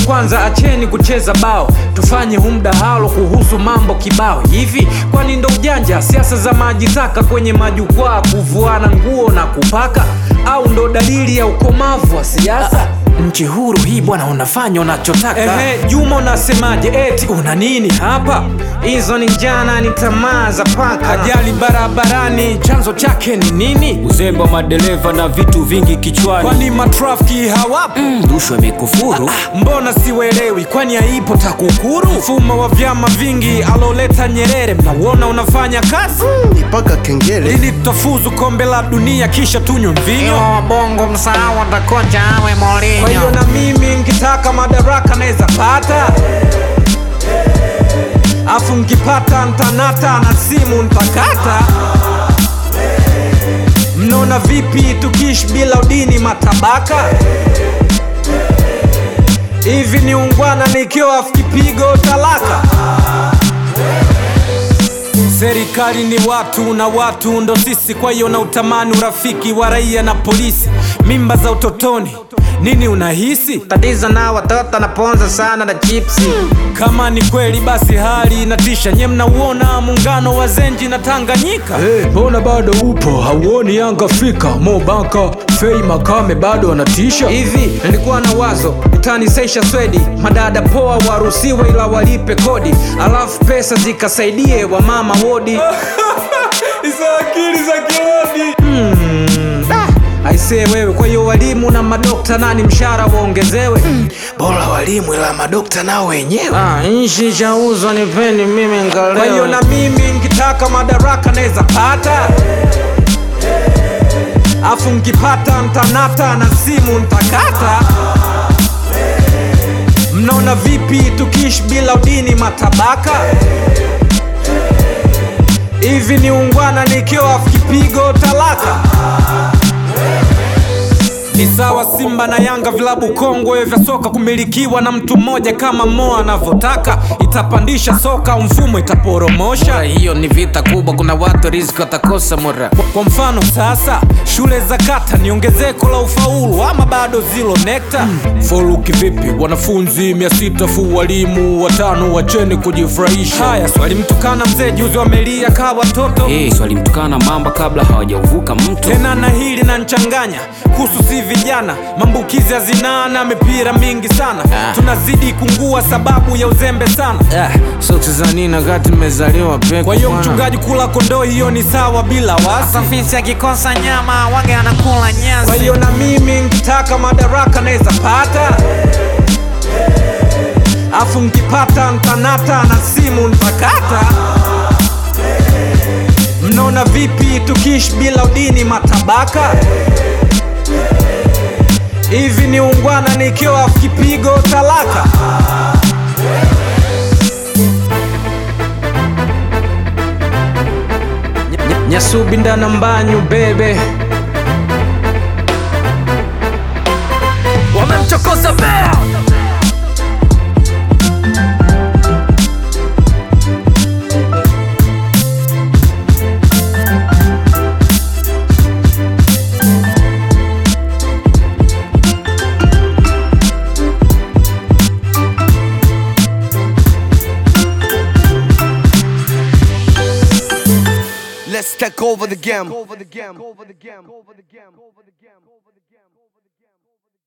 kwanza acheni kucheza bao tufanye hu mdahalo kuhusu mambo kibao hivi kwani ndo ujanja siasa za maji taka kwenye majukwaa kuvuana nguo na kupaka au ndo dalili ya ukomavu wa siasa nchi huru hii bwana unafanya unachotaka Ehe, juma unasemaje eti una nini hapa hizo ni njana ni tamaa za paka ajali barabarani chanzo chake ni nini uzembe wa madereva na vitu vingi kichwani kwani matrafiki hawapo rushwa imekufuru mbona siwelewi kwani haipo takukuru mfumo wa vyama vingi aloleta nyerere mnauona unafanya kazi mpaka kengele ili tutafuzu kombe la dunia kisha tunywe mvinyo bongo msahau atakocha awe kwa hiyo Mourinho. na mimi nkitaka madaraka naweza pata afu nkipata ntanata na simu ntakata mnaona vipi tukiishi bila udini matabaka hivi ni ungwana nikiwa afu kipigo talaka serikali ni watu na watu ndo sisi kwa hiyo na utamani urafiki wa raia na polisi mimba za utotoni nini unahisi Tatizo na watoto naponza sana na chipsi. kama ni kweli basi hali inatisha nye mnauona muungano wa zenji na tanganyika mbona bado upo hauoni yanga afrika mobaka fei makame bado wanatisha hivi nilikuwa na wazo utanisaisha swedi madada poa waruhusiwe ila walipe kodi alafu pesa zikasaidie wamama wodi hizo akili za kiodi aisee wewe kwa hiyo walimu na madokta nani mshahara waongezewe bora walimu ila madokta nao wenyewe Ah, nchi chauzwa nipeni mimi kwa hiyo na ngalewa. mimi nkitaka madaraka naweza pata afu nkipata ntanata na simu ntakata mnaona vipi tukiishi bila udini matabaka hivi ni ungwana nikiwa afu kipigo talaka ni sawa Simba na Yanga, vilabu kongwe vya soka kumilikiwa na mtu mmoja kama Mo anavyotaka. Itapandisha soka, mfumo itaporomosha. Hiyo ni vita kubwa, kuna watu riziki watakosa mura. Kwa mfano sasa, shule za kata ni ongezeko la ufaulu ama bado zilo nekta? Foluki vipi? Wanafunzi mia sita fu walimu watano, wacheni kujifurahisha. Haya, swali mtukana mzee juzi wamelia kaa watoto hey, swali mtukana mamba kabla hawajauvuka mto tena na hili na nchanganya kuhusu si vijana maambukizi ya zinaa na mipira mingi sana Ah. tunazidi kungua sababu ya uzembe sana Ah, soksi za nini wakati nimezaliwa peke kwa hiyo bwana. mchungaji kula kondoo hiyo ni sawa bila wasi Hata fisi akikosa nyama wage anakula nyasi. kwa hiyo na mimi nkitaka madaraka naweza pata afu nkipata ntanata na simu ntakata mnaona vipi tukiishi bila udini matabaka hivi ni ungwana nikiwa afu kipigo talaka Ny- ny- nyasubinda na mbanyu bebe wamemchokoza bea Let's Let's take over the game.